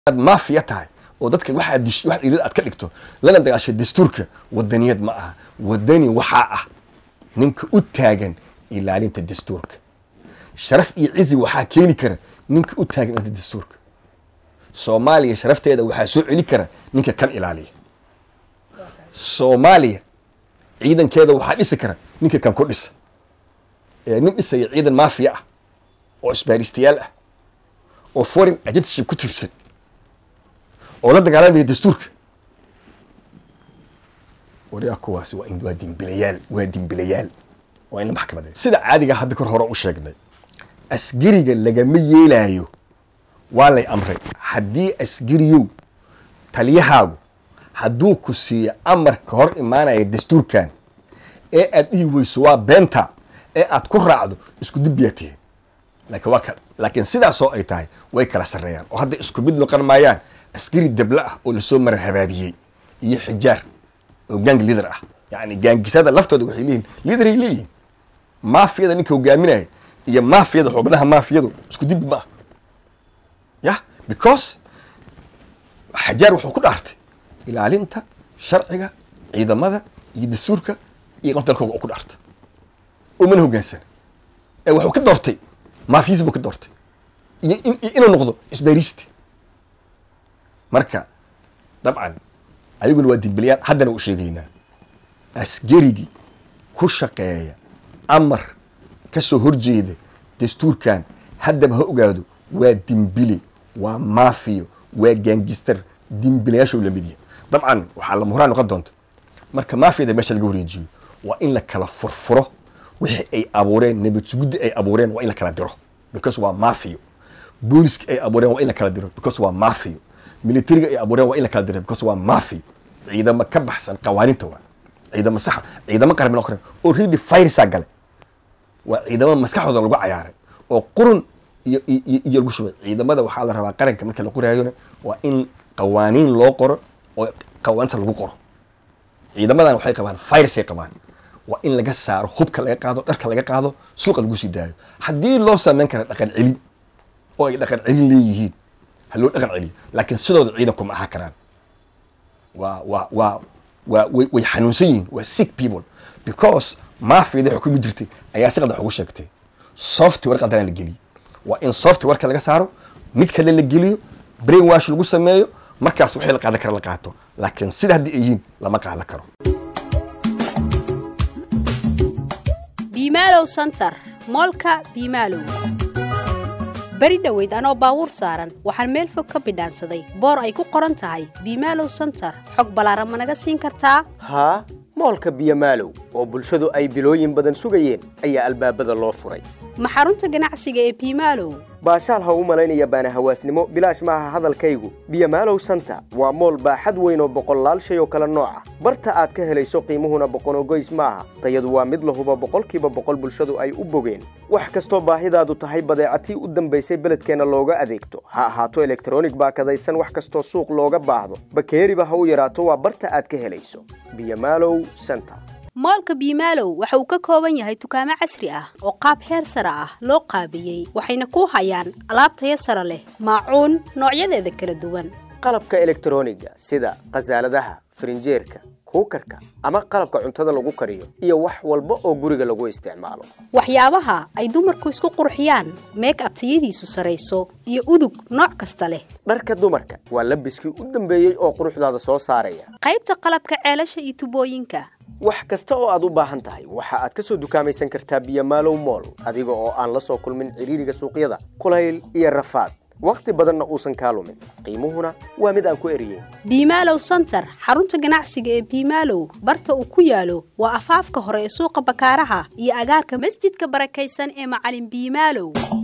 aad maafiya tahay oo dadka waxaad dish waxaad ilid aad ka dhigto lana dagaashay dastuurka wadaniyad ma aha wadani waxaa ah ninka u taagan ilaalinta dastuurka sharaf iyo cizi waxaa keeni kara ninka u taagan ilaalinta dastuurka soomaaliya sharafteeda waxaa soo celi kara ninka kan ilaaliya soomaaliya ciidankeeda waxaa dhisi kara ninka kan ku dhisa ee nin dhisaya ciidan maafiya ah oo isbaaristayaal ah oo foreign agentship ku tirsan oo la dagaalamaya dastuurka wariyaa kuwaasi waa in waa dimbilayaal waa dimbilayaal waa in la maxkamadeeyo sida caadiga hadda kor hore u sheegnay asgariga lagama yeelaayo waa lay amray haddii asgariyow taliyahaagu hadduu ku siiyo amarka hor imaanaya dastuurkan ee aad dhihi weyso waa beenta ee aad ku raacdo isku dibbiyaa tihiin laakiin waa kale laakiin sidaasoo ay tahay way kala sarreeyaan oo hadda isku mid noqon maayaan askari dable ah oo lasoo mara habaabiyey iyo xijaar oo gang liader ah yacni gaangisada laftooda waxay leeyihin liaderay leeyihin maafiyada ninka hogaaminaya iyo maafiyada xubnaha maafiyadu isku dibbi ma ah yah because xajaar wuxuu ku dhaartay ilaalinta sharciga ciidamada iyo dastuurka iyo dalkooga ku dhaartay oo mana hogaansana ee wuxuu ka doortay maafiyisi buu ka doortay iyo inuu noqdo isbaaristi marka dabcan ayaguna waa dimbilayaan haddana u sheegaynaa asgarigii ku shaqeeya amar ka soo horjeeda dastuurkan haddaba ha ogaado waa dimbile waa maafiyo waa gaangistar dimbilayaasha u lamid yahay dabcan waxaa lama horaan noqon doonta marka maafiyada meesha laga wareejiyo waa in la kala furfuro wixii ay abuureen nabad suguddi ay abuureen waa in la kala diro because waa maafiyo booliska ay abuureen waa in la kala diro because waa maafiyo militariga ay abuureen waa in la kala diro because waa maafiyo ciidamo ka baxsan qawaaninta waa ciidamo saxa ciidamo qarbi loo qoray oo really virusaa gale waa ciidamo maskaxdooda lagu cayaaray oo qurun iyo iyo lagu shubay ciidamada waxaa la rabaa qaranka marka la qoraayona waa in qawaaniin loo qoro oo qawaaninta lagu qoro ciidamadan waxay qabaan virusay qabaan waa in laga saaro hubka laga qaado dharka laga qaado suuqa lagu sii daayo haddii loo sameyn kara dhaqan celin oo ay dhaqan celin leeyihiin ha loo dhaqan celiyo laakiin sidooda ciidanku ma aha karaan waa waa waa waa way way xanuunsan yihiin waa sick people because maafiyada xukumi jirtay ayaa si qaldan ugu sheegtay software qaldan la geliyay waa in softwareka laga saaro mid kale la geliyo brain wash lagu sameeyo markaas wixii la qaadan kara la qaato laakiin sida haddii ay yihiin lama qaadan karo biimaalow center moolka biimaalow beri dhoweyd anoo baabuur saaran waxaan meel fog ka bidhaansaday boor ay ku qoran tahay biimaalow center xog ballaaran ma naga siin kartaa haa moolka biyomaalow oo bulshadu ay bilooyin badan sugayeen ayaa albaabada loo furay ma xarunta ganacsiga ee biimaalow baashaal ha u malaynaya baana hawaasnimo bilaash maaha hadalkaygu biyomaalow santa waa mool baaxad weyn oo boqollaal shay oo kale nooca barta aad ka helayso qiimuhuna boqonogoys maaha tayadu waa mid lahuba boqolkiiba boqol bulshadu ay u bogeen wax kastoo baahidaadu tahay badeecatii u dambaysay beledkeenna looga adeegto ha ahaato elektronig baakadaysan wax kastoo suuq looga baahdo bakeeriba ha u yaraato waa barta aad ka helayso biyomaalow santa moolka biimaalow waxa uu ka kooban yahay dukaamo casri ah oo qaab heer sare ah loo qaabiyey waxayna ku hayaan alaab taya sare leh maacuun noocyadeeda kala duwan qalabka elektroniga sida khasaaladaha farinjeerka kuukarka ama qalabka cuntada lagu kariyo iyo wax walba oo guriga lagu isticmaalo waxyaabaha ay dumarku isku qurxiyaan meek ab tayadiisu sarayso iyo udug nooc kasta leh dharka dumarka waa labiskii u dambeeyey oo quruxdaada soo saaraya qaybta qalabka ceelasha iyo tubooyinka wax kasta oo aad u baahan tahay waxa aad ka soo dukaamaysan kartaa biyomaalow mool adiga oo aan la soo kulmin cidhiiriga suuqyada kulayl iyo rafaad wakhti badanna uusan kaa lumin qiimuhuna waa mid aan ku eriyeyn biimaalow center xarunta ganacsiga ee biimaalow barta uu ku yaalo waa afaafka hore ee suuqa bakaaraha iyo agaarka masjidka barakaysan ee macalin biimaalow